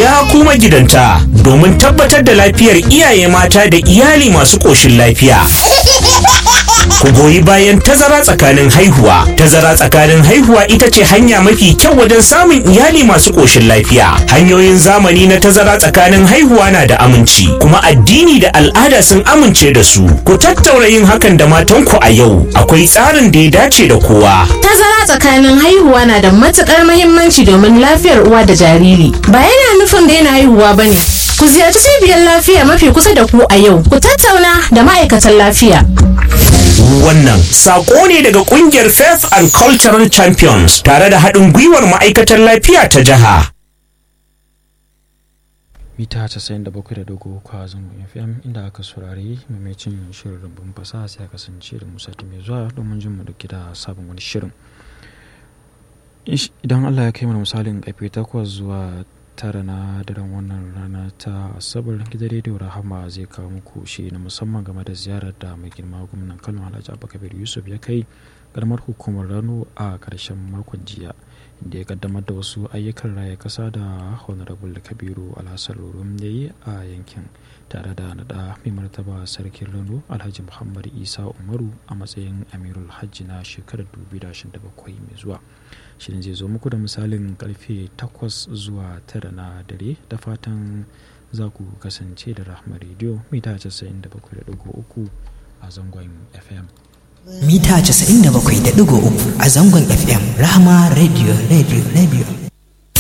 ya kuma gidanta domin tabbatar da lafiyar iyaye mata da iyali masu ƙoshin lafiya. Ku goyi bayan tazara tsakanin haihuwa. Tazara tsakanin haihuwa ita ce hanya mafi kyau wajen samun iyali masu ƙoshin lafiya. Hanyoyin zamani na tazara tsakanin haihuwa na da aminci, kuma addini da al'ada sun amince da su. Ku tattaura yin hakan da matanku a yau. Akwai tsarin da ya dace da kowa. Tazara tsakanin haihuwa na da matukar mahimmanci domin lafiyar uwa da jariri. Ba yana nufin daina haihuwa ba ne. Ku ziyarci cibiyar lafiya mafi kusa da ku a yau. Ku tattauna da ma'aikatan lafiya. Wannan sako ne daga kungiyar Faith and Cultural Champions tare da haɗin gwiwar ma'aikatan lafiya ta jiha. mita 97.3 a zangon fm inda aka saurari mamacin shirin rumbun fasaha sai a kasance da musa mai zuwa domin jin mu dauki da sabon wani shirin idan allah ya kai mana misalin karfe 8 zuwa tara na daren wannan rana ta asabar gidan rediyo rahama zai kawo muku shi na musamman game da ziyarar da mai girma gwamnan kano alhaji abubakar yusuf ya kai karamar hukumar rano a karshen makon jiya da ya kaddamar da wasu ayyukan raya kasa da honorable kabiru alhassan rurum ya yi a yankin tare da nada mai martaba sarkin rano alhaji muhammad isa umaru a matsayin amirul hajji na shekarar 2027 mai zuwa shirin zai zo muku da misalin karfe 8 zuwa 9 na dare da fatan za ku kasance da rahama rediyo mita 97.3 a zangon fm mita 97.3 a zangon fm rahama radio radio radio